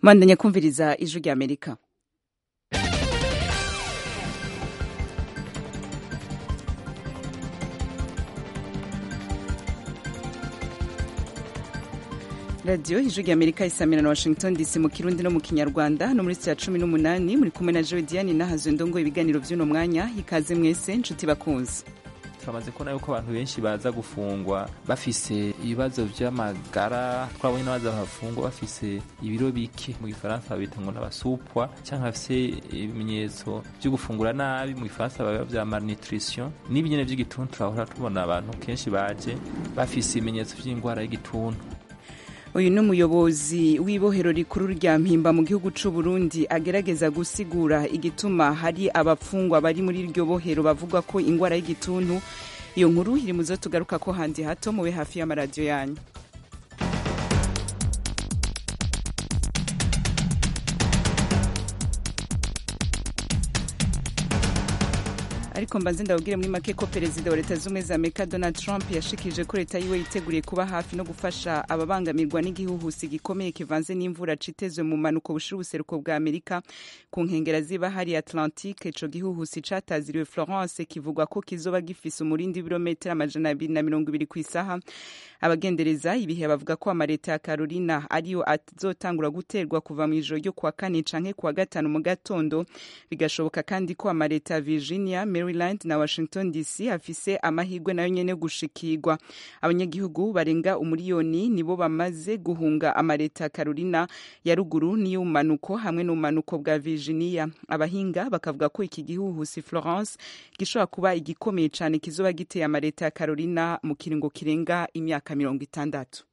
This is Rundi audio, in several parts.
bandanya kumviriza ijwi rya amerika radiyo ijwi rya amerika isamira na washington dc mu kirundi no mu kinyarwanda no muri saa cumi n'umunani muri kumwe na joe diane nahazo ndongo ibiganiro by'uno mwanya ikaze mwese nshuti bakunze turamaze kubona yuko abantu benshi baza gufungwa bafise ibibazo vy'amagara twabonye n'abaza bafungwa bafise ibiro bike mu gifaransa babita ngo n'abasupwa canke bafise ibimenyetso vyo gufungura nabi mu gifaransa baba vya malnutrition n'ibinyene vy'igituntu turahora tubona abantu kenshi baje bafise ibimenyetso vy'ingwara y'igituntu uyu ni umuyobozi w'ibohero rikuru rya mpimba mu gihugu c'u Burundi agerageza gusigura igituma hari abapfungwa bari muri iryo bohero bavuga ko ingwara y'igituntu iyo nkuru iri muzo tugaruka ko handi hato mube hafi y'amaradiyo yanyu ariko mbanze ndababwire muri make ko perezida wa leta z'ubumwe za amerika donald trump yashikirije ko leta yiwe yiteguriye kuba hafi no gufasha ababangamirwa n'igihuhusi gikomeye kivanze n'imvura citezwe mu manuko bushira ubuseruko bwa amerika ku nkengera ziba hari atlantique ico gihuhusi cataziriwe florence kivugwa ko kizoba gifise umurindi w'ibirometero amajana abiri na mirongo ibiri kw'isaha abagendereza ibihe bavuga ko amaleta ya carolina ariyo azotangura guterwa kuva mu ijoro ryo kuwa kane canke kuwa gatanu mu gatondo bigashoboka kandi ko amaleta ya virginia maryland na washington dc afise amahirwe nayo nyene gushikirwa abanyagihugu barenga umuriyoni nibo bamaze guhunga amaleta ya carolina ya ruguru n'iy'ubumanuko hamwe n'ubumanuko bwa virginia abahinga bakavuga ko iki gihuhusi florence gishobora kuba igikomeye cane kizoba giteye amaleta ya carolina mu kiringo kirenga imyaka mirongo itandatu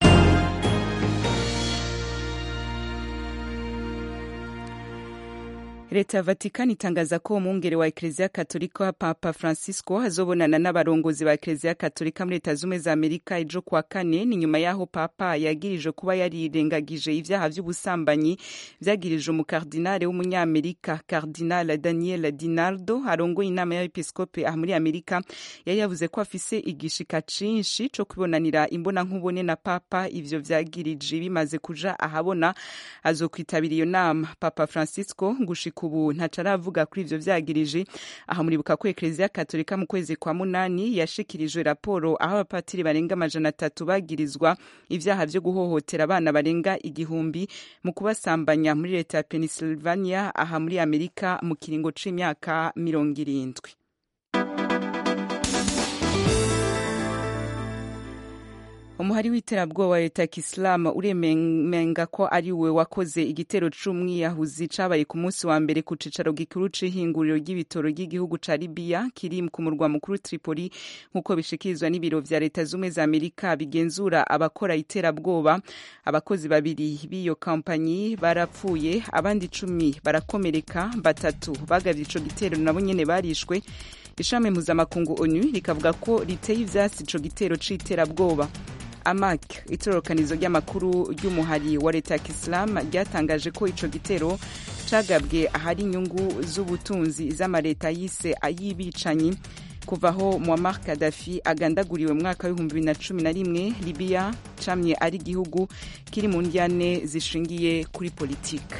leta ya vatikani itangaza ko umwungere wa ekereziya katolika papa francisco azobonana n'abarongozi ba ekereziya katolika muri leta z'ubumwe za amerika ejo kuwa kane ni nyuma y'aho papa yagirijwe kuba yarirengagije ivyaha vy'ubusambanyi vyagirijwe umukardinale w'umunyamerika kardinal daniel dinaldo arongoye inama y'abepiskope aha muri amerika yari yavuze ko afise igishika cinshi co kwibonanira imbonankubone na papa ivyo vyagirije bimaze kuja ahabona azokwitabira iyo nama papa francisco gushika ubu ntaco aravuga kuri ivyo vyagirije aha muribuka ko ekereziya katolika mu kwezi kwa munani yashikirijwe raporo aho abapatiri barenga amajana atatu bagirizwa ivyaha vyo guhohotera abana barenga igihumbi mu kubasambanya muri leta ya pennsylvania aha muri amerika mu kiringo c'imyaka mirongo irindwi umuhari w'iterabwoba wa leta ya kisilamu uremenga ko ari we wakoze igitero c'umwiyahuzi cabaye ku munsi wa mbere ku cicaro gikuru c'ihinguriro ry'ibitoro ry'igihugu ca libiya kiri ku murwa mukuru tripoli nk'uko bishikirizwa n'ibiro vya leta z'ubumwe za amerika bigenzura abakora iterabwoba abakozi babiri b'iyo kampanyi barapfuye abandi icumi barakomereka batatu bagavye ico gitero nabo nyene barishwe ishami mpuzamakungu onu rikavuga ko riteye ivyasi ico gitero c'iterabwoba amak itororokanizo ry'amakuru ry'umuhari wa leta ya kisilamu ryatangaje ko ico gitero cagabwe ahari inyungu z'ubutunzi z'amaleta yise ay'ibicanyi kuva aho muammar kadafi agandaguriwe mu mwaka w'ibihumbi bibiri na cumi na rimwe libiya camye ari igihugu kiri mu ndyane zishingiye kuri politika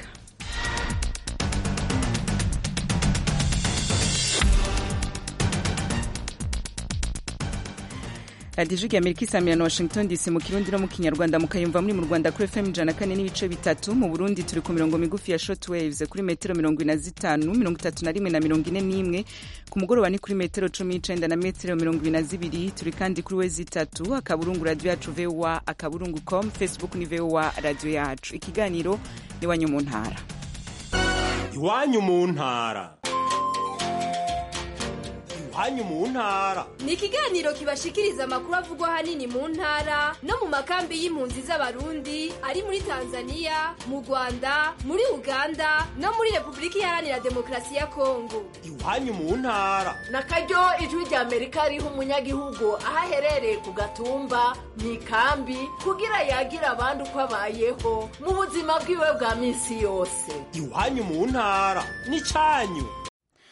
radiyo ijwi amerika isamira na washington dc mu kirundi no mu kinyarwanda mukayumva muri mu rwanda kuri fm ijana kane n'ibice bitatu mu burundi turi ku mirongo migufi ya short waves kuri metero mirongo ine na zitanu mirongo itatu na rimwe na mirongo ine n'imwe ku mugoroba ni kuri metero cumi n'icenda na metero mirongo ibiri na zibiri turi kandi kuri wezi itatu akaburungu radiyo yacu voa akaburungu com facebook ni voa radiyo yacu ikiganiro iwanyu mu ntara iwanyu mu ntara iwanyu mu ntara ni ikiganiro kibashikiriza amakuru avugwa ahanini mu ntara no mu makambi y'impunzi z'abarundi ari muri tanzania mu rwanda muri uganda no muri repubulika iharanira demokarasi ya kongo iwanyu mu ntara na karyo ijwi rya amerika riha umunyagihugu aho aherereye ku gatumba mu ikambi kugira yagira abandi uko abayeho mu buzima bwiwe bwa minsi yose iwanyu mu ntara ni cyanyu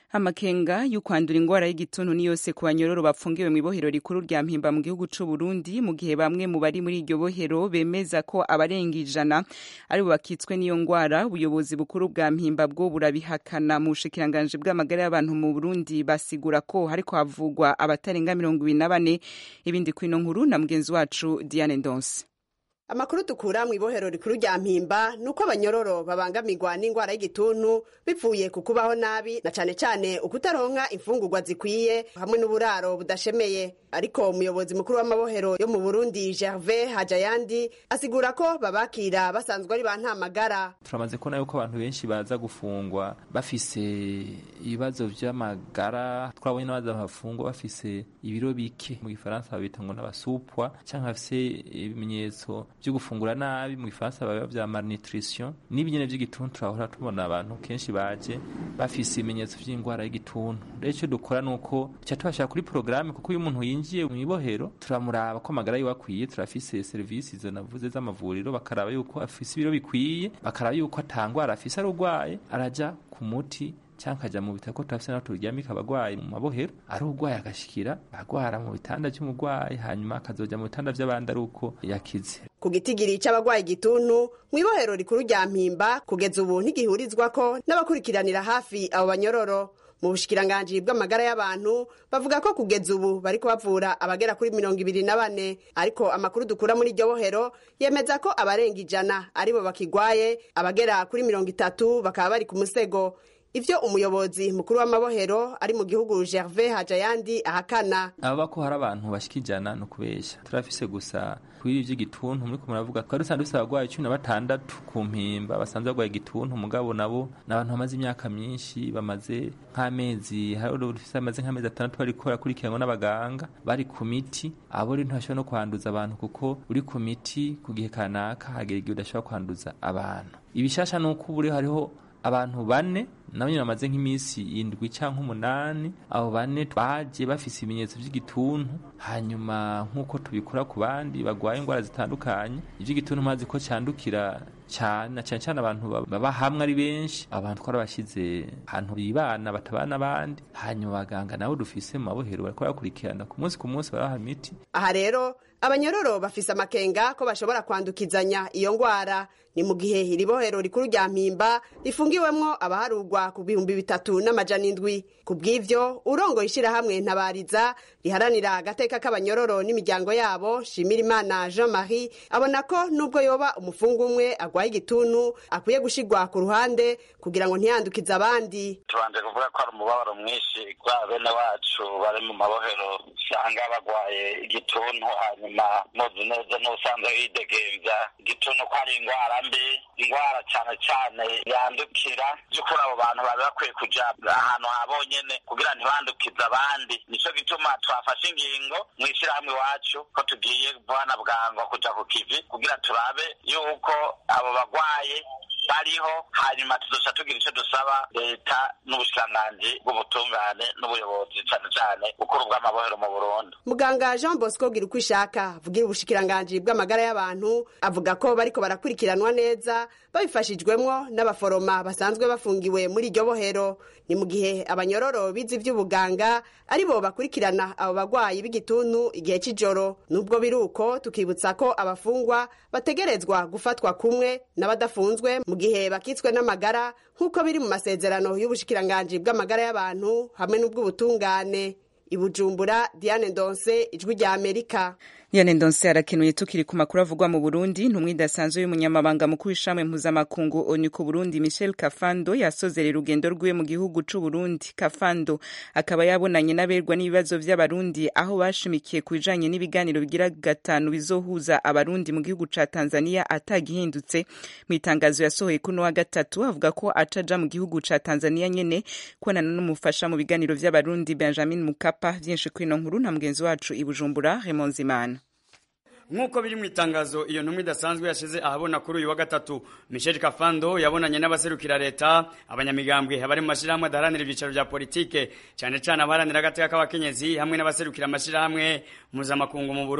amakenga y'ukwandura ingwara y'igituntu ni yose ku banyororo bafungiwe mu ibohero rikuru rya mpimba mu gihugu c'u Burundi mu gihe bamwe mu bari muri iryo bohero bemeza ko abarenga ijana aribo bakitswe n'iyo ngwara ubuyobozi bukuru bwa mpimba bwo burabihakana mu bushikiranganji bw'amagara y'abantu mu Burundi basigura ko hariko havugwa abatarenga mirongo ibiri na bane ibindi kwino nkuru na mugenzi wacu Diane Ndonse amakuru dukura mu ibohero rikuru rya mpimba ni uko abanyororo babangamirwa n'indwara y'igituntu bivuye ku kubaho nabi na cane cane ukutaronka imfungurwa zikwiye hamwe n'uburaro budashemeye ariko umuyobozi mukuru w'amabohero yo mu burundi gervais hajayandi asigura ko babakira basanzwe ari ba ntamagara turamaze kubona yuko abantu benshi baza gufungwa bafise ibibazo vy'amagara twabonye n'abaza bafungwa bafise ibiro bike mu gifaransa babita ngo n'abasupwa canke bafise ibimenyetso vyo gufungura nabi mu gifaransa baba vya malnutrition n'ibinyene vy'igituntu turahora tubona abantu kenshi baje bafise ibimenyetso vy'indwara y'igituntu rero ico dukora nuko tuca tubashira kuri porogaramu kuko iyo umuntu yinjiye mu ibohero turamuraba ko amagara yiwe akwiye turafise serivisi izo navuze z'amavuriro bakaraba yuko afise ibiro bikwiye bakaraba yuko atangwara afise arugwaye araja ku muti cyangwa akajya mu bitaro ko turafise naho turyamika abagwayi mu mabohero ari urwaye agashikira agwara mu bitanda by'umugwayi hanyuma akazoja mu bitanda by'abandi ari uko yakize ku gitigiri c'abagwaye igituntu mu ibohero rikuru rya mpimba kugeza ubu ntigihurizwako n'abakurikiranira hafi abo banyororo mu bushikiranganji bw'amagara y'abantu bavuga ko kugeza ubu bariko bavura abagera kuri mirongo ibiri na bane ariko amakuru dukura muri iryo bohero yemeza ko abarenga ijana aribo bakigwaye abagera kuri mirongo itatu bakaba bari ku musego ivyo umuyobozi mukuru w'amabohero ari mu gihugu gervais hajayandi ahakana ababa ko hari abantu bashika ijana ni ukubesha turafise gusa kuri vy'igituntu muriko muravuga twari dusanzwe dufise abagwayi cumi na batandatu ku mpimba basanzwe bagwaye igituntu mugabo nabo ni abantu bamaze imyaka myinshi bamaze nk'amezi hari dufise amaze nk'amezi atandatu bariko barakurikiranwa n'abaganga bari ku miti abo rero ntibashobora no kwanduza abantu kuko uri ku miti ku gihe kanaka hagera igihe udashobora kwanduza abantu ibishasha ni uko ubu rero hariho abantu bane nabo nyine bamaze nk'iminsi indwi cyangwa umunani abo bane baje bafise ibimenyetso by'igituntu hanyuma nk'uko tubikora ku bandi bagwaye indwara zitandukanye iby'igituntu mazi ko cyandukira cyane na cyane cyane abantu baba hamwe ari benshi abantu twarabashyize ahantu bibana batabana abandi hanyuma abaganga nabo dufise mu mabohero bariko barakurikirana ku munsi ku munsi barabaha imiti aha rero abanyororo bafise amakenga ko bashobora kwandukizanya iyo ngwara ni mu gihe iri bohero rikuru rya mpimba rifungiwemwo abaharugwa ku bihumbi bitatu n'amajana indwi ku bw'ivyo urongoye ishirahamwe ntabariza riharanira agateka k'abanyororo n'imiryango yabo shimirimana jean marie abona ko nubwo yoba umufungu umwe agwaye igituntu akwiye gushigwa ku ruhande kugira ngo ntiyandukize abandi tubanje kuvuga ko hari umubabaro mwinshi kwa bene wacu bari mu mabohero usanga bagwaye igituntu hanyuma muzi neza n'ubusanzwe yidegemvya igituntu ko ari ingwara mbi ingwara cane cane yandukira by'ukuri abo bantu bari bakwiye kuja ahantu habonyene kugira ntibandukize abandi nico gituma twafashe ingingo mw'ishirahamwe iwacu ko tugiye bwana bwango kuja ku kivi kugira turabe yuko abo bagwaye bariho hanyuma tuzoca tugira icyo dusaba leta n'ubushikiranganji bw'ubutungane n'ubuyobozi cane cane bukuru bw'amabohero mu burundi muganga jean bosco gira uko ishaka avugira ubushikiranganji bw'amagara y'abantu avuga ko bariko barakurikiranwa neza babifashijwemwo n'abaforoma basanzwe bafungiwe muri iryo bohero ni mu gihe abanyororo bize ivy'ubuganga ari bo bakurikirana abo bagwayi b'igituntu igihe c'ijoro nubwo biri uko tukibutsa ko abafungwa bategerezwa gufatwa kumwe n'abadafunzwe mu gihe bakitswe n'amagara nk'uko biri mu masezerano y'ubushikiranganji bw'amagara y'abantu hamwe n'ubw'ubutungane ibujumbura diane ndonse ijwi rya amerika Diane Ndonse arakenuye tukiri ku makuru avugwa mu Burundi ntumwe idasanzwe y'umunyamabanga mukuru w'ishamwe mpuzamakungu ONU ku Burundi Michel Kafando yasozerera urugendo rwiwe mu gihugu c'u Burundi Kafando akaba yabonanye n'aberwa n'ibibazo vy'abarundi aho bashimikiye ku bijanye n'ibiganiro bigira gatanu bizohuza abarundi mu gihugu ca Tanzania atagihindutse mu itangazo yasohoye kuno wa gatatu avuga ko acaja mu gihugu ca Tanzania nyene kubonana n'umufasha mu biganiro vy'abarundi Benjamin Mukapa vyinshi kwino nkuru na mugenzi wacu i Bujumbura Raymond Zimana nk'uko biri mu itangazo iyo ntumwa idasanzwe yashize ahabona kuri uyu wa gatatu michel kafando yabonanye n'abaserukira leta abanyamigambwe abari mu mashyirahamwe adaharanira ibyicaro bya politike cyane cyane abaharanira agateka k'abakenyezi hamwe n'abaserukira amashyirahamwe mpuzamakungu mu burundi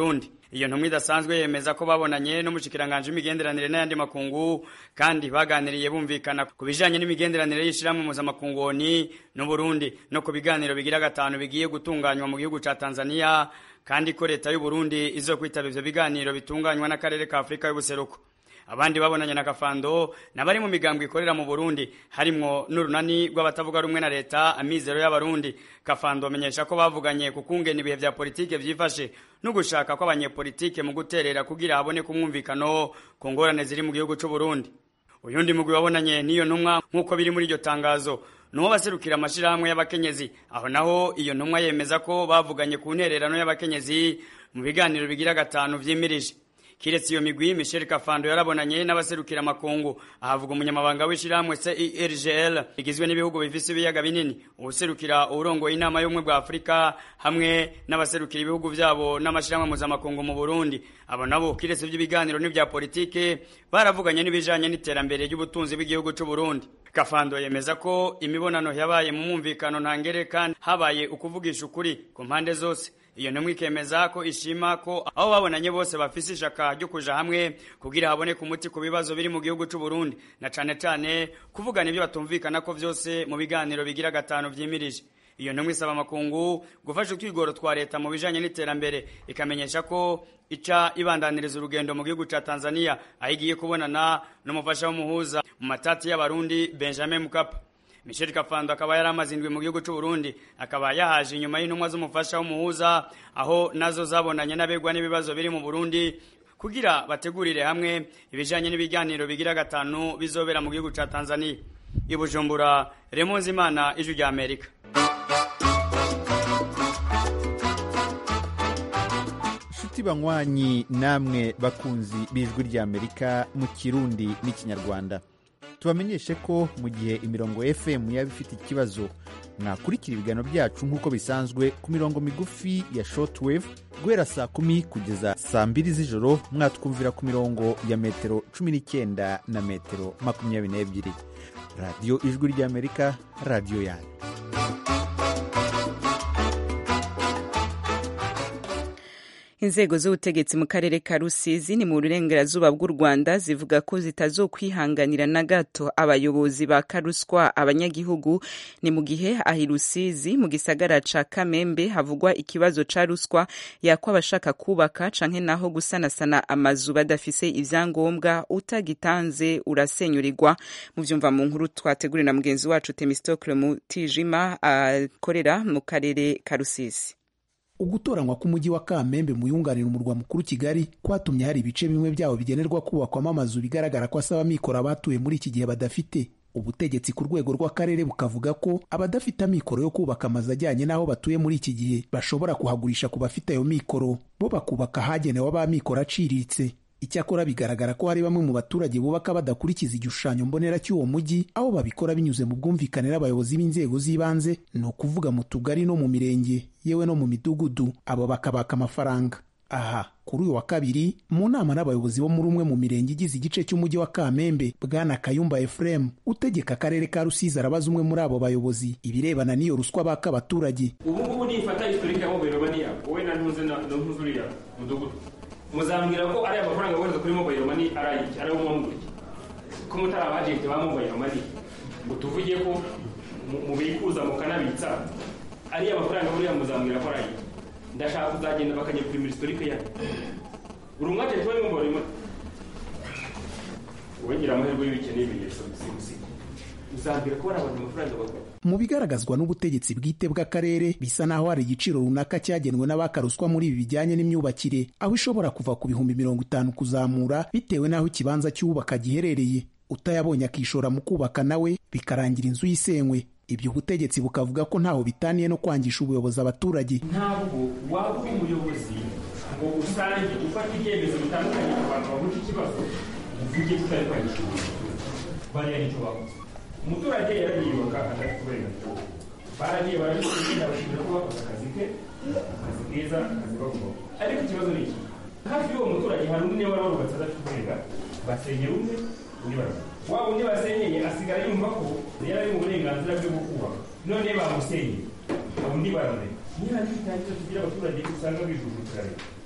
iyo ntumwa idasanzwe yemeza ko babonanye n'umushikiranganje w'imigenderanire n'ayandi makungu kandi baganiriye bumvikana ku bijanye n'imigenderanire y'ishirahamwe mpuzamakungu ONU n'Uburundi no ku biganiro bigira gatanu bigiye gutunganywa mu gihugu ca Tanzania kandi ko leta y'u Burundi izokwitaba ivyo biganiro bitunganywa n'akarere ka Afrika y'ubuseruko abandi babonanye na Kafando nabari mu migambwe ikorera mu Burundi harimwo n'urunani rw'abatavuga rumwe na leta amizero y'abarundi Kafando amenyesha ko bavuganye ku kungena ibihe vya politike vyifashe no gushaka ko abanyepolitike mu guterera kugira habone kumwumvikano ku ngorane ziri mu gihugu c'u Burundi uyundi mugwi wabonanye n'iyo ntumwa nk'uko biri muri iryo tangazo nuwo baserukira amashirahamwe y'abakenyezi aho naho iyo ntumwa yemeza ko bavuganye ku ntererano y'abakenyezi mu biganiro bigira gatanu vyimirije kiretse iyo migwi Michel Kafando yarabonanye n'abaserukira makungu ahavuga umunyamabanga w'ishirahamwe CIRGL igizwe n'ibihugu bifise ibiyaga binini ubuserukira urongoye inama y'ubumwe bwa Afrika hamwe n'abaserukira ibihugu vyabo n'amashirahamwe mpuzamakungu mu Burundi abo nabo kiretse vy'ibiganiro n'ivya politike baravuganye n'ibijanye n'iterambere ry'ubutunzi bw'igihugu c'u Burundi Kafando yemeza ko imibonano yabaye mu mwumvikano ntangere kandi habaye ukuvugisha ukuri ku mpande zose iyo ntumwa ikemeza ko ishima ko aho babonanye bose bafise ishaka ryo kuja hamwe kugira haboneke umuti ku bibazo biri mu gihugu c'u Burundi na cane cane kuvugana ibyo batumvikana ko vyose mu biganiro bigira gatanu vyimirije iyo ntumwa isaba amakungu gufasha utwigoro twa leta mu bijanye n'iterambere ikamenyesha ko ica ibandaniriza urugendo mu gihugu ca Tanzania aho igiye kubonana n'umufasha w'umuhuza mu matati y'abarundi Benjamin Mkapa Michel Kafando akaba yari amaze indwi mu gihugu c'u Burundi akaba yahaje inyuma y'intumwa z'umufasha w'umuhuza aho nazo zabonanye n'abegwa n'ibibazo biri mu Burundi kugira bategurire hamwe ibijanye n'ibiganiro bigira gatanu bizobera mu gihugu ca Tanzania i Bujumbura Raymond Zimana ijwi rya Amerika nshuti banywanyi namwe bakunzi b'ijwi ry'amerika mu kirundi n'ikinyarwanda tubamenyeshe ko mu gihe imirongo fm yaba ifite ikibazo mwakurikira ibiganiro byacu nk'uko bisanzwe ku mirongo migufi ya shortwave guhera saa kumi kugeza saa mbiri z'ijoro mwatwumvira ku mirongo ya metero cumi n'icyenda na metero makumyabiri n'ebyiri radiyo ijwi ry'amerika radiyo yanyu inzego z'ubutegetsi mu karere ka rusizi ni mu burengerazuba bw'u rwanda zivuga ko zitazokwihanganira na gato abayobozi ba karuswa abanyagihugu ni mu gihe ahi rusizi mu gisagara ca kamembe havugwa ikibazo ca ruswa yakwa abashaka kubaka canke naho gusanasana amazu badafise ivyangombwa utagitanze urasenyurirwa mu vyumva mu nkuru twategurira na mugenzi wacu temistokle mutijima akorera mu karere ka rusizi ugutoranywa k'umujyi wa kamembe mu yunganira umurwa mukuru kigali kwatumye hari ibice bimwe byawo bigenerwa kubakwamo amazu bigaragara ko asaba amikoro abatuye muri iki gihe badafite ubutegetsi ku rwego rw'akarere bukavuga ko abadafite amikoro yo kubaka amazu ajyanye n'aho batuye muri iki gihe bashobora kuhagurisha ku bafite ayo mikoro bo bakubaka ahagenewe ab'amikoro aciriritse icyakora bigaragara ko hari bamwe mu baturage bubaka badakurikiza igishushanyo mbonera cy'uwo mujyi aho babikora binyuze mu bwumvikane n'abayobozi b'inzego z'ibanze ni ukuvuga mu tugari no mu mirenge yewe no mu midugudu abo bakabaka amafaranga aha kuri uyu wa kabiri mu nama n'abayobozi bo muri umwe mu mirenge igize igice cy'umujyi wa kamembe bwana kayumba efuremu utegeka akarere ka rusizi arabaza umwe muri abo bayobozi ibirebana n'iyo ruswa baka abaturage ubu ngubu nifata historike ya mobile money yawe wowe na ntuze na ntuze uriya mudugudu muzambwira ko ari amafaranga wohereza kuri mobile money ari ayiki ari ayo mwamuguriye ko mutari abajenti ba mobile money ngo tuvuge ko mubikuza mukanabitsa ariya mafaranga buriya muzambwira ko ari ayiki ndashaka kuzagenda bakanyeprimira historike yayo uri umwajenti wa mobile money wongera amahirwe y'ibikene ibimenyetso bisimusiga uzambwira ko bari abantu amafaranga bakora mu bigaragazwa n'ubutegetsi bwite bw'akarere bisa naho hari igiciro runaka cyagenwe n'abakaruswa muri ibi bijyanye n'imyubakire aho ishobora kuva ku bihumbi mirongo itanu kuzamura bitewe n'aho ikibanza cy'ubaka giherereye utayabonye akishora mu kubaka nawe bikarangira inzu yisenywe ibyo ubutegetsi bukavuga ko ntaho bitaniye no kwangisha ubuyobozi abaturage ntabwo waba uri umuyobozi ngo usange ufata ibyemezo bitandukanye ku bantu bahuje ikibazo uvuge ko utari kwangisha ubuyobozi bariya nicyo bakoze umuturage yarayiyubaka adafite uburenganzira baragiye barabishinga bashimira ko bakoze akazi ke akazi keza akazi bagomba ariko ikibazo ni iki hafi y'uwo muturage hari undi niba warubatse adafite uburenganzira basenyera umwe undi baraza wa undi basenyeye asigara yumva ko yari ari mu burenganzira bwe bwo kubaka none bamusenyeye undi baramureka niba ari itangira tugira abaturage usanga bijujutira leta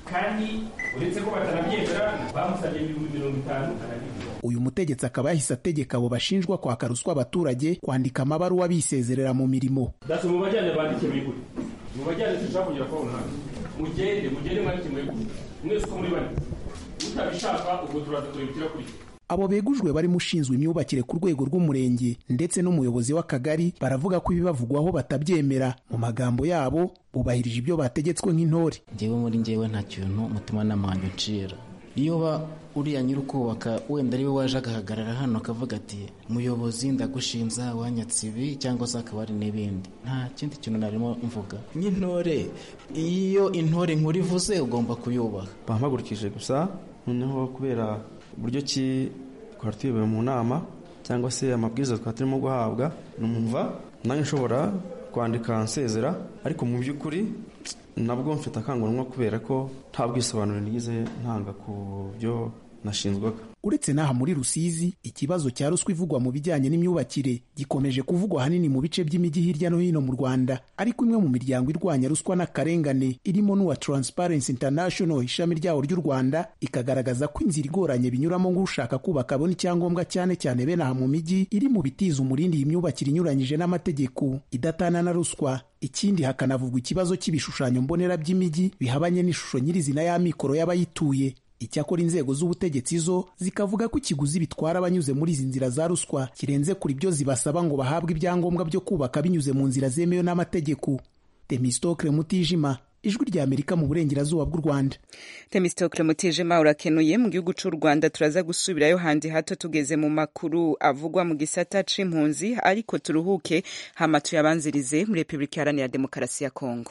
kandi uretse ko batanabyemera bamusabye ibihumbi mirongo itanu arabibura uyu mutegetsi akaba yahise ategeka abo bashinjwa kwaka ruswa abaturage kwandika amabaruwa bisezerera mu mirimo dasi mu bajyane bandike bigure mu bajyane dushaka kugera kwa hano mugende mugende mwandike mwegure mwese uko muri bane utabishaka ubwo turaza kurebukira kuri abo begujwe barimo ushinzwe imyubakire ku rwego rw'umurenge ndetse n'umuyobozi w'akagari baravuga ko ibibavugwaho batabyemera mu magambo yabo bubahirije ibyo bategetswe nk'intore njyewe muri njyewe nta kintu umutimanama wanjye uncira iyo uba uriya nyiri ukubaka wenda ari we waje agahagarara hano akavuga ati muyobozi ndagushinza wanyatse ibi cyangwa se akaba ari n'ibindi nta kindi kintu narimo mvuga nk'intore iyo intore nkuru ivuze ugomba kuyubaha bampagurukije gusa noneho kubera uburyo ki twari tuyobowe mu nama cyangwa se amabwiriza twari turimo guhabwa numva nanjye nshobora kwandika nsezera ariko mu by'ukuri nabwo mfite akanguramwa kubera ko nta bwisobanuro nigize ntanga ku byo nashinzwaga uretse n'aha muri rusizi ikibazo cya ruswa ivugwa mu bijyanye n'imyubakire gikomeje kuvugwa ahanini mu bice by'imijyi hirya no hino mu rwanda ariko imwe mu miryango irwanya ruswa n'akarengane irimo n'uwa transparency international ishami ryawo ry'u rwanda ikagaragaza ko inzira igoranye binyuramo nk'ushaka kubaka abona icyangombwa cyane cyane bene aha mu mijyi iri mu bitiza umurindi iyi myubakire inyuranyije n'amategeko idatana na ruswa ikindi hakanavugwa ikibazo cy'ibishushanyo mbonera by'imijyi bihabanye n'ishusho nyirizina y'amikoro y'abayituye icyakora inzego z'ubutegetsi zo zikavuga ko ikiguzi bitwara abanyuze muri izi nzira za ruswa kirenze kuri byo zibasaba ngo bahabwe ibyangombwa byo kubaka binyuze mu nzira zemewe n'amategeko temistokle mutijima ijwi rya amerika mu burengerazuba bw'u rwanda temistokle mutijima urakenuye mu gihugu cy'u rwanda turaza gusubirayo handi hato tugeze mu makuru avugwa mu gisata c'impunzi ariko turuhuke hama tuyabanzirize muri repubulika iharanira demokarasi ya kongo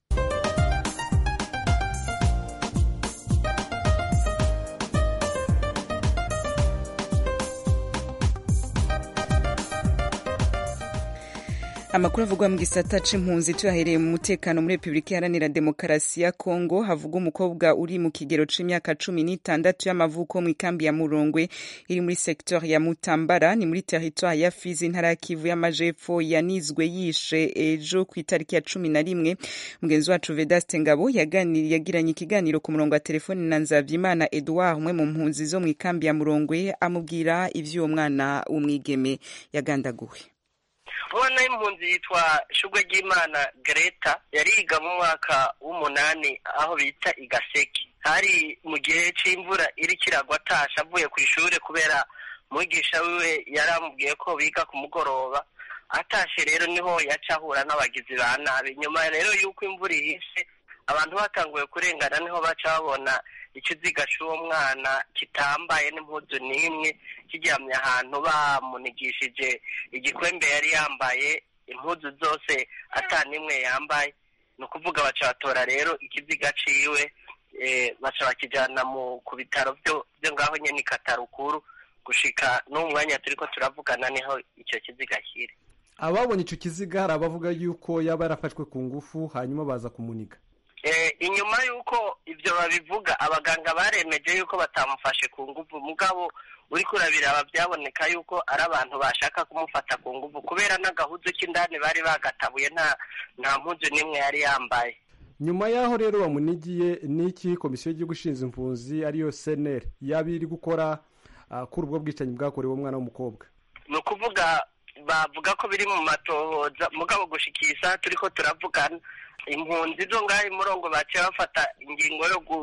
amakuru avugwa mu gisata c'impunzi tuyahereye mu mutekano muri repubulika iharanira demokarasi ya kongo havuga umukobwa uri mu kigero c'imyaka cumi n'itandatu y'amavuko mu ikambi ya murongwe iri muri sektor ya mutambara ni muri teritwari ya fizi intara ya kivu y'amajepfo yanizwe yishe ejo ku itariki ya cumi na rimwe mugenzi wacu vedaste ngabo yagiranye ikiganiro ku murongo wa telefoni na nzavyimana edouard umwe mu mpunzi zo mu ikambi ya murongwe amubwira ivy'uwo mwana w'umwigeme yagandaguwe umwana w'impunzi yitwa shugwe ry'imana greta yariga mu mwaka w'umunani aho bita igaseki hari mu gihe c'imvura iriko iragwa atasha avuye ku ishure kubera mwigisha wiwe yaramubwiye ko biga ku mugoroba atashe rero niho yaca ahura n'abagizi ba nabi nyuma rero y'uko imvura ihise abantu batanguye kurengana niho baca babona ikiziga c'uwo mwana kitambaye n'impuzu n'imwe kiryamye ahantu bamunigishije igikwembe yari yambaye impuzu zose ata n'imwe yambaye ni ukuvuga baca batora rero ikiziga ciwe baca bakijana mu ku bitaro byo ngaho nyene katarukuru gushika n'uwo mwanya turiko turavugana niho ico kiziga kiri ababonye ico kiziga hari abavuga yuko yaba yarafashwe ku ngufu hanyuma baza kumuniga inyuma y'uko ibyo babivuga abaganga baremeje yuko batamufashe ku nguvu mugabo uri kurabiraba byaboneka yuko ari abantu bashaka kumufata ku nguvu kubera n'agahuzu k'indani bari bagatabuye nta nta mpuzu n'imwe yari yambaye nyuma y'aho rero bamunigiye n'iki komisiyo y'igihugu ishinzwe impunzi ariyo seneri yaba iri gukora kuri ubwo bwicanyi bwakorewe umwana w'umukobwa ni ukuvuga bavuga ko biri mu matohoza mugabo gushikisha turiko turavugana impunzi zo ngaho imurongo baciye bafata ingingo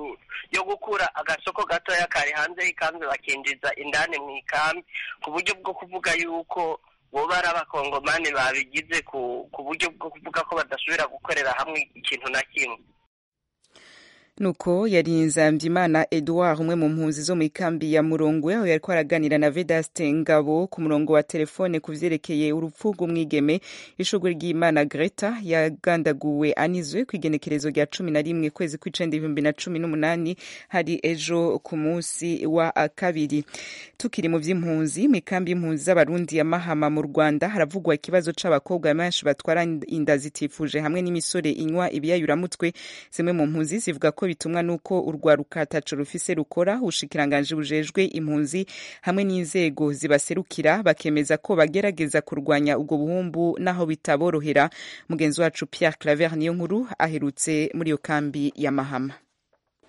yo gukura agasoko gatoya kari hanze y'ikambi bakinjiza indani mu ikambi ku buryo bwo kuvuga yuko boba ari abakongomani babigize ku buryo bwo kuvuga ko badasubira gukorera hamwe ikintu na kimwe nuko yari nzambyimana edouard umwe mu mpunzi zo mu ikambi ya murongwe aho yariko araganira na vedaste ngabo ku murongo wa telefone ku vyerekeye urupfu rw'umwigeme ishugwe ry'imana greta yagandaguwe anizwe ku igenekerezo rya cumi na rimwe kwezi kw'icenda ibihumbi na cumi n'umunani hari ejo ku munsi wa kabiri tukiri mu vy'impunzi mu ikambi y'impunzi z'abarundi ya mahama mu rwanda haravugwa ikibazo c'abakobwa benshi batwara inda zitifuje hamwe n'imisore inywa ibiyayuramutwe zimwe mu mpunzi zivuga ko bitumwa nuko urwaruka ataco rufise rukora ubushikiranganje bujejwe impunzi hamwe n'inzego zibaserukira bakemeza ko bagerageza kurwanya ubwo buhumbu naho bitaborohera mugenzi wacu Pierre Claver niyo nkuru aherutse muri iyo kambi ya Mahama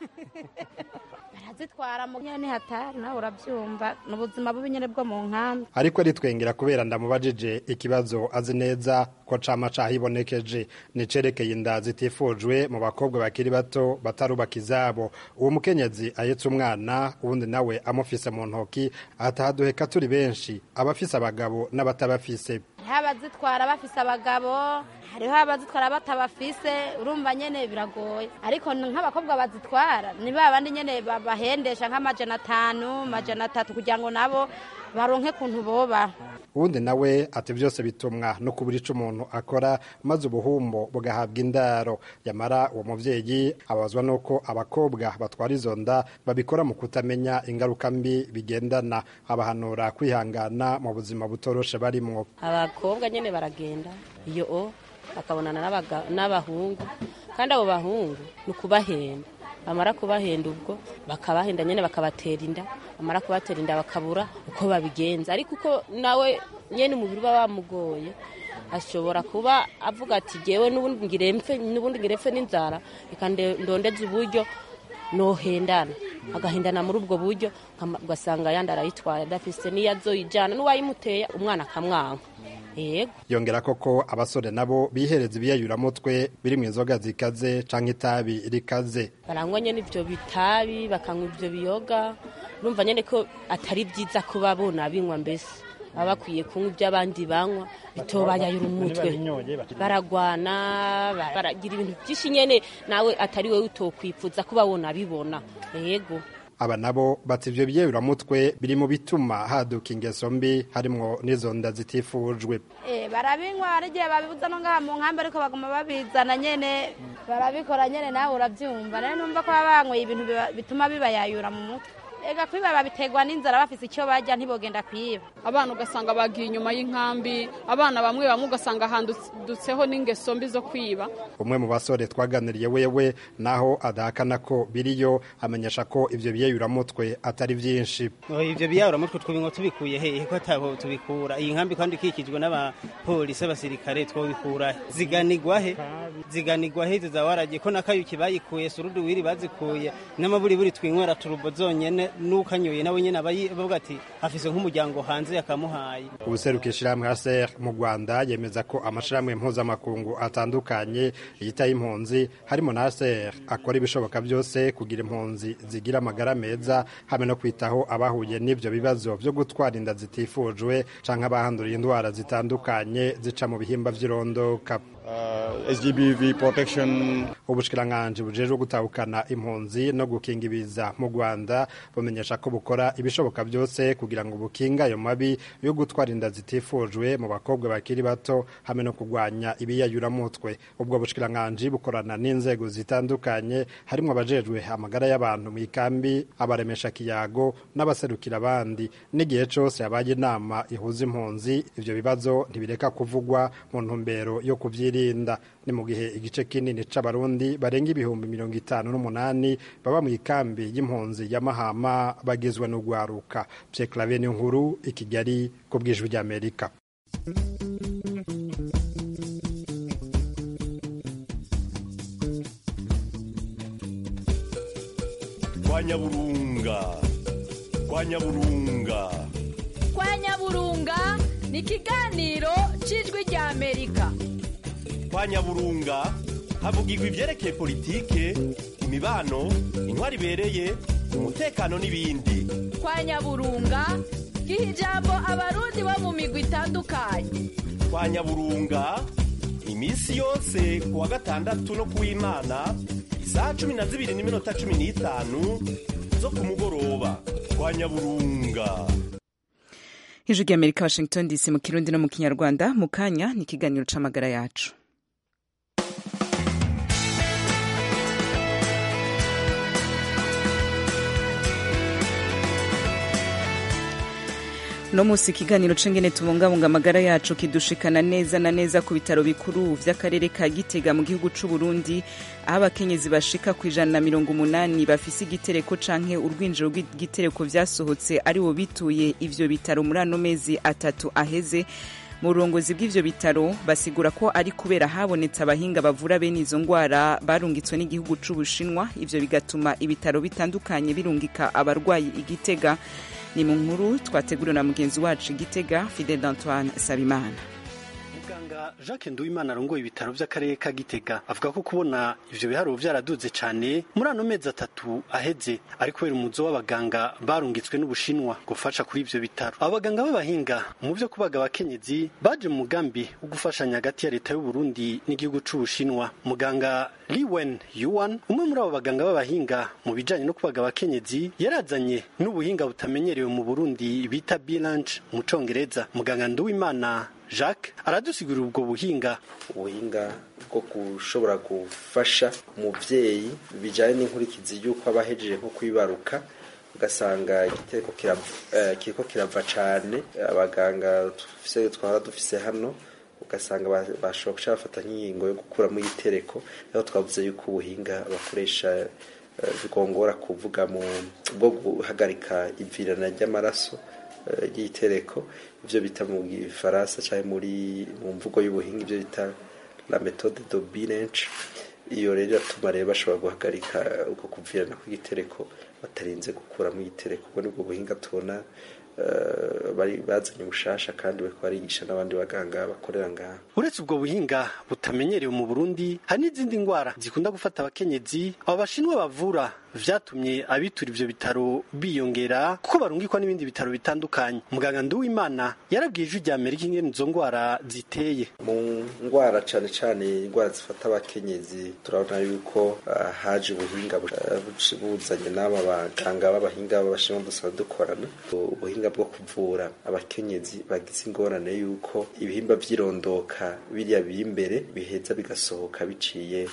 barazitwara mu nyene hatari nawe urabyumva ni ubuzima bubi nyene bwo mu nkambi ariko aritwengera kubera ndamubajije ikibazo azi neza ko cama cahibonekeje nicerekeye inda zitifujwe mu bakobwa bakiri bato batarubaka izabo uwo mukenyezi ahetse umwana uwundi nawe amufise mu ntoki atahaduheka turi benshi abafise abagabo n'abatabafise hariho abazitwara bafise abagabo hariho abazitwara batabafise urumva nyene biragoye ariko nk'abakobwa bazitwara ni ba bandi nyene babahendesha nk'amajana atanu majana atatu kugira ngo nabo baronke kuntu boba uwundi nawe ati byose bitumwa no kubura ico umuntu akora maze ubuhumbo bugahabwa indaro yamara uwo muvyeyi abazwa nuko abakobwa batwara izo nda babikora mu kutamenya ingaruka mbi bigendana abahanura kwihangana mu buzima butoroshe barimwo abakobwa nyene baragenda iyo o bakabonana n'abaga- n'abahungu kandi abo bahungu ni ukubahenda bamara kubahenda ubwo bakabahenda nyene bakabatera inda bamara kubatera inda bakabura uko babigenza ariko uko nawe nyene umubiri uba wamugoye ashobora kuba avuga ati jewe n'ubundi ngire mpfe n'ubundi ngire mpfe n'inzara reka nde- ndondeze uburyo nohendana agahendana muri ubwo buryo nkama- ugasanga yandi arayitwaye adafise n'iyo azoyijana n'uwayimuteye umwana akamwanka yego yongera koko abasore nabo bihereza ibiyayuramutwe biri mu inzoga zikaze canke itabi rikaze barangwa nyene ivyo bitabi bakanywa ivyo biyoga urumva nyene ko atari vyiza kuba bona binywa mbese baba bakwiye kunywa ivyo abandi banywa bitobayayura umutwe baragwana bara- baragira ibintu vyinshi nyene nawe atari wewe utokwifuza kuba wona bibona yego aba nabo bati ivyo biyayuramutwe biri mu bituma haduka ingeso mbi harimwo n'izo nda zitifujwe Eh, barabinywa hari igihe babibuza no ngaha mu nkambi ariko baguma babizana nyene barabikora nyene nawe urabyumva rero numva ko baba banyweye ibintu biba- bituma bibayayura mu mutwe ega kwiba babiterwa n'inzara bafise icyo barya ntibogenda kwiba abana ugasanga bagiye inyuma y'inkambi abana bamwe bamwe ugasanga handutseho n'ingeso mbi zo kwiba umwe mu basore twaganiriye wewe naho adahakana ko biriyo amenyesha ko ivyo biyayuramutwe atari vyinshi ibyo biyaburamutwe twabinwa tubikuye hehe ko ataho tubikura iyi nkambi kandi ikikijwe n'abapolisi abasirikare twabikura he ziganigwa he ziganigwa he za warage ko nakayuki bayikuye surudu wiri bazikuye n'amaburiburi twinywera turubo zonyene n'ukanyoye nawe nyene aba yi- bavuga ati afise nk'umuryango hanze yakamuhaye ubuseruka ishirahamwe HCR mu Rwanda yemeza ko amashirahamwe mpuzamakungu atandukanye yitaye impunzi harimo na HCR akora ibishoboka byose kugira impunzi zigira amagara meza hamwe no kwitaho abahuye n'ivyo bibazo vyo gutwara inda zitifujwe canke abahanduriye indwara zitandukanye zica mu bihimba vy'irondoka SGBV protection ubushikiranganji bujejwe gutahukana impunzi no gukinga ibiza mu Rwanda bumenyesha ko bukora ibishoboka byose kugira ngo bukinga ayo mabi yo gutwara inda zitifujwe mu bakobwa bakiri bato hamwe no kurwanya ibiyayuramutwe ubwo bushikiranganji bukorana n'inzego zitandukanye harimo abajejwe amagara y'abantu mu ikambi abaremesha kiyago n'abaserukira abandi n'igihe cose habaye inama ihuza impunzi ivyo bibazo ntibireka kuvugwa mu ntumbero yo kuvyirinda ni mu gihe igice kinini c'abarundi barenga ibihumbi mirongo itanu n'umunani baba mu ikambi y'impunzi ya mahama bagizwe n'ugwaruka Pierre Claver ni nkuru i Kigali ku bw'ijwi ry'Amerika kwa nyaburunga kwa nyaburunga kwa nyaburunga ni ikiganiro cy'ijwi rya amerika kwa nyaburunga havugirwa ivyerekeye politike imibano intwari ibereye umutekano n'ibindi kwa nyaburunga giha ijambo abarundi bo mu migwi itandukanye kwa nyaburunga iminsi yose ku wa gatandatu no ku w'imana isaha cumi na zibiri n'iminota cumi n'itanu zo ku mugoroba kwa nyaburunga ijwi ry'amerika washington dc mu kirundi no mu kinyarwanda mu kanya ni ikiganiro c'amagara yacu no munsi ikiganiro c'ingene tubungabunga amagara yacu kidushikana neza na neza ku bitaro bikuru vy'akarere ka gitega mu gihugu c'u Burundi aho abakenyezi bashika ku ijana na mirongo umunani bafise igitereko canke urwinjiro rw'igitereko vyasohotse ari bo bituye ivyo bitaro muri ano mezi atatu aheze mu burongozi bw'ivyo bitaro basigura ko ari kubera habonetse abahinga bavura bene izo ngwara barungitswe n'igihugu c'ubushinwa ivyo bigatuma ibitaro bitandukanye birungika abarwayi igitega ni mu nkuru twateguriwe na mugenzi wacu igitega fidel antoine sabimana muganga jacques nduwimana arongoye ibitaro by'akarere ka gitega avuga ko kubona ivyo biharuro vyaraduze cane muri ano mezi atatu aheze ari kubera umuzo w'abaganga barungitswe n'ubushinwa gufasha kuri ivyo bitaro abaganga b'abahinga mu vyo kubaga abakenyezi baje mu mugambi wo gufashanya hagati ya leta y'uburundi n'igihugu c'ubushinwa muganga liwen yuan umwe muri abo baganga b'abahinga mu bijanye no kubaga abakenyezi yarazanye n'ubuhinga butamenyerewe mu burundi bita bilanche mu congereza muganga nduwimana jacques aradusigurira ubwo buhinga ubuhinga bwo gushobora gufasha umubyeyi bijyanye n'inkurikizi y'uko aba ahejeje nko kwibaruka ugasanga igitereko kiriko kirava cyane abaganga twara dufise hano ugasanga bashobora guca bafata nk'ingingo yo gukuramo igitereko aho twavuze yuko ubuhinga bakoresha bigongora kuvuga mu bwo guhagarika ivirana ry'amaraso ry'itereko ibyo bita mu gifaransa cyangwa muri mu mvugo y'ubuhinga ibyo bita la méthode de bilanche iyo rero iratuma rero bashobora guhagarika uko kuvirana kw'igitereko batarinze gukuramo igitereko ubwo nibwo buhinga tubona bari bazanye ubushasha kandi bariko barigisha n'abandi baganga bakorera ngaha uretse ubwo buhinga butamenyerewe mu burundi hari n'izindi ndwara zikunda gufata abakenyezi abo bashinwa bavura vyatumye abitura ivyo bitaro biyongera kuko barungikwa n'ibindi bitaro bitandukanye muganga nduwimana yarabwiye ijwi rya amerika ingene izo ndwara ziteye mu ndwara cane cane indwara zifata abakenyezi turabona yuko uh, haje ubuhinga buzanye n'aba baganga b'abahinga b'abashinwa dusanzwe dukorana ubuhinga bwo kuvura abakenyezi bagize ingorane yuko ibihimba vy'irondoka biriya biri imbere biheza bigasohoka biciye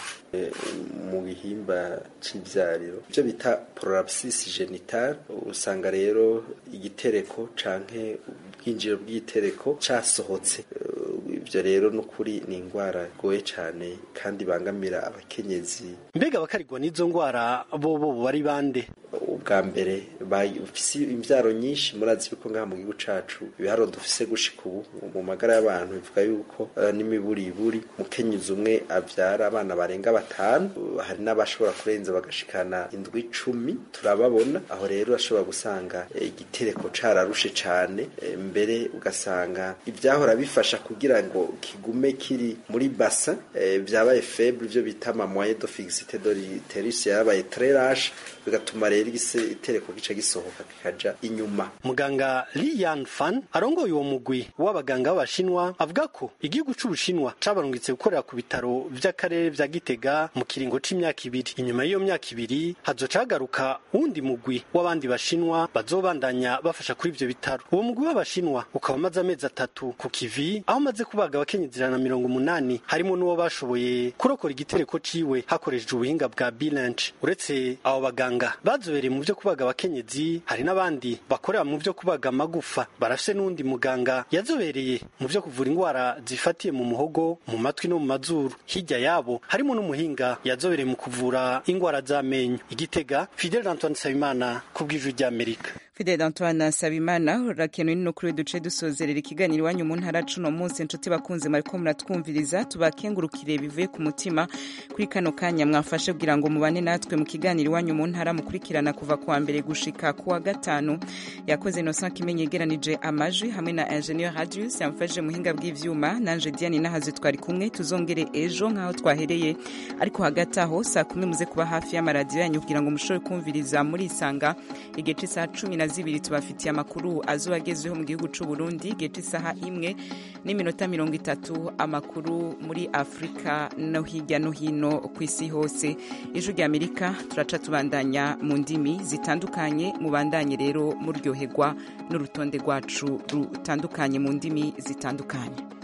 mu bihimba c'ivyariro ibyo bita prolapsis genital usanga rero igitereko canke ubwinjiro bw'igitereko casohotse ibyo rero n'ukuri ni indwara igoye cyane kandi bangamira abakenyezi mbega abakarigwa n'izo ndwara bo bo bari bande ubwa mbere bafise imbyaro nyinshi murazi yuko ngaha mu gihugu cacu ibiharo dufise gushika ubu mu magara y'abantu bivuga yuko uh, n'imiburiburi umukenyezi umwe avyara abana barenga batanu hari n'abashobora kurenza bagashikana indwi icumi turababona aho rero ashobora gusanga igitereko e, cararushe cane e, mbere ugasanga ivyahora bifasha kugira ngo kigume kiri muri basa e, vyabaye faible ivyo bita ama moyen de fixité de l'utérus yarabaye très lâche bigatuma rero igitereko gica gisohoka kikaja inyuma muganga Lian Fan arongoye uwo mugwi w'abaganga b'abashinwa avuga ko igihugu c'ubushinwa cabarungitse gukorera ku bitaro vy'akarere vya Gitega mu kiringo c'imyaka ibiri inyuma y'iyo myaka ibiri hazoca hagaruka wundi mugwi w'abandi bashinwa bazobandanya bafasha kuri ivyo bitaro uwo mugwi w'abashinwa ukaba umaze amezi atatu ku kivi aho umaze kubaga abakenyezi ijana na mirongo umunani harimo n'uwo bashoboye kurokora igitereko ciwe hakoreshejwe ubuhinga bwa bilanche uretse abo baganga bazobereye mu vyo kubaga abakenyezi hari n'abandi bakorera mu vyo kubaga amagufa barafise n'undi muganga yazobereye mu vyo kuvura indwara zifatiye mu muhogo mu matwi no mu mazuru hirya yabo harimo n'umuhinga yazobereye mu kuvura indwara z'amenyo igitega Fidel Antoine Sabimana ku bw'ijwi ry'Amerika Fidel Antoine Sabimana urakenuye no kuri duce dusozerera ikiganiro iwanyu mu ntara cuno munsi inshuti bakunze mariko muratwumviriza tubakengurukire bivuye ku mutima kuri kano kanya mwafashe kugira ngo mubane natwe mu kiganiro iwanyu mu ntara mukurikirana kuva kuwa mbere gushika kuwa gatanu yakoze Innocent Kimenyi yegeranije amajwi hamwe na Ingenieur Radius yamfashije muhinga bw'ivyuma nanje Diane nahaze twari kumwe tuzongere ejo nkaho twahereye ariko hagati aho saa kumi muze kuba hafi y'amaradiyo yanyu kugira ngo mushobore kumviriza muri isanga igihe c'isaha cumi na zibiri tubafitiye amakuru azuba agezweho mu gihugu c'u Burundi igihe c'isaha imwe n'iminota mirongo itatu amakuru muri Afurika no hirya no hino ku isi hose ijwi rya Amerika turaca tubandanya mu ndimi zitandukanye mubandanye rero muryoherwa n'urutonde rwacu rutandukanye mu ndimi zitandukanye